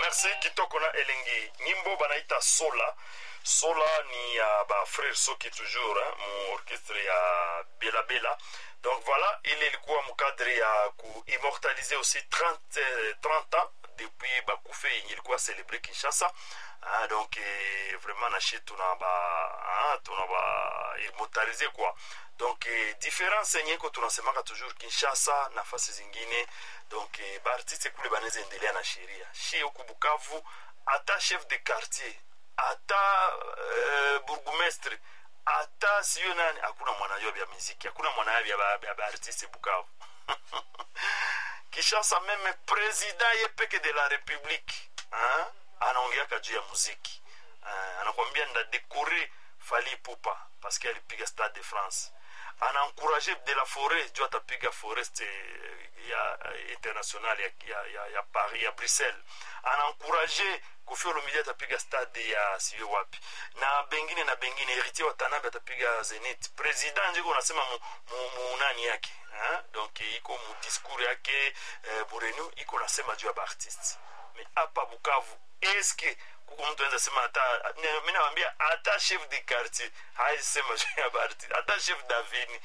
merci kitoko na elengi nyimbo banaita sola sola ni ya uh, bafrere soki toujours hein, mu orchestre ya bela bela donc voilà ile ilikuwa mukadre ya kuimmortalize aussi 30, 30 ans depuis bakufe yenye ilikuwa celebre kinshasa ah, donc eh, vraiment nashi tuna ba ah, tuna ba immortalize quoi donc eh, difference yenye iko tunasemaka toujours kinshasa nafasi zingine donc eh, baartiste kule banaweza endelea na sheria shi huku bukavu hata chef de quartier hata uh, burgumestre hata siyo nani hakuna mwanayo vya miziki hakuna mwanayo vya baartiste bukavu kishasa meme president ye peke de la republique anaongeaka juu ya muziki uh, anakwambia ndadekore fali pupa paske alipiga stade de france anaencourage de la forêt juu atapiga forest ya international ya, ya, ya, ya paris ya bruxelles anaencourage kofi olomidi atapiga stade ya siyo wapi na bengine na bengine héritier watanabe atapiga zenit president njiko unasema munani mu, yake ha? donc iko mudiscours yake eh, burenu iko nasema juu ya baartiste me hapa bukavu eske kuko mtu anaweza sema hata mi nawambia hata chef de quartier haisema juu ya baartiste hata chef davini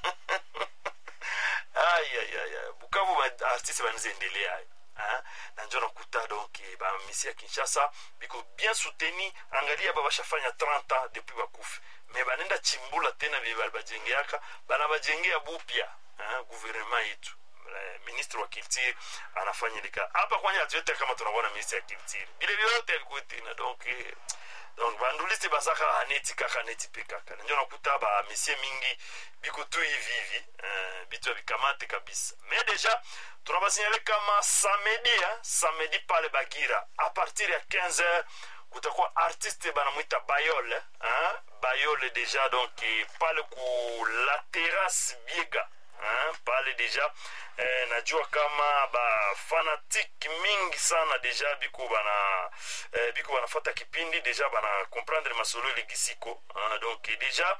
ayayaya bukavu baartiste banaweza endelea Hein? na njo nakuta donc bamisi ya kinshasa biko bien souteni angalia ba bashafanya 30 ans depuis bakufi me banenda chimbula tena vye bajengeaka bana bajengea bupya gouvernement yetu ministre wa culture anafanya lika hapa kwanja hatuete kama tunakuwa na ministre ya culture bile vyote alikuwa tena donc donc bandulisi basaka aneti kaka aneti pe kaka njo nakuta bamisie mingi biko tu hivi hivi uh, bitu ya bikamate kabisa me deja tunabasinyale kama samedi hein? samedi pale bagira a partir ya 15 heures kutakuwa artiste banamwita bayole hein? bayole deja donc pale ku la terrasse biega hein? pale deja eh, najua kama bafanatike mingi sana deja biko bana eh, biko banafata kipindi deja bana comprendre masolo elegisiko hein? donc deja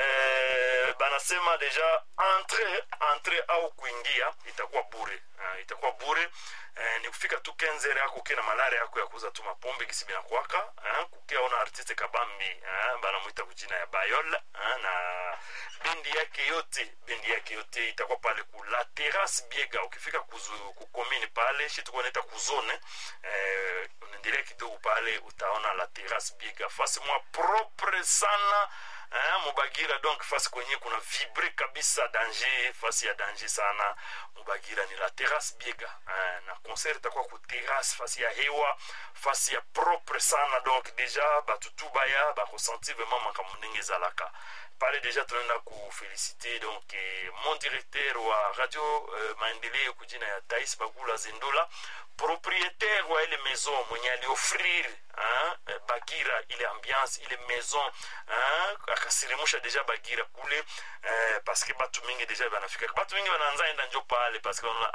eh, banasema deja entre entre au kuingia itakuwa bure uh, itakuwa bure uh, ni kufika tu kenzere yako ukiwa na malari yako ya kuuza tu mapombe gisi binakwaka uh, kukia ona artiste kabambi uh, banamwita kujina ya bayol uh, na bendi yake yote bendi yake yote itakuwa pale ku la terrasse biega ukifika kuzu, kukomini pale shi tukuwa naita kuzone uh, unaendelea kidogo pale utaona la terrasse biega fasi mwa propre sana eh, mubagira donc fasi kwenye kuna vibre kabisa danger fasi ya danger sana mubagira ni la terrasse biega eh, na concert itakuwa ku terrasse fasi ya hewa fasi ya propre sana donc deja batutu baya bakosentir vraiment makambo ndenge ezalaka pale deja tunaenda kufelicite donc eh, mon directeur wa radio eh, maendeleo kujina ya tais bagula zendola propriétaire wa ile maison mwenye aliofrir hein, bagira ile ambiance ile maison hein, akasirimusha deja bagira kule eh, paske batu mingi deja banafika batu mingi bananza enda njo pale paske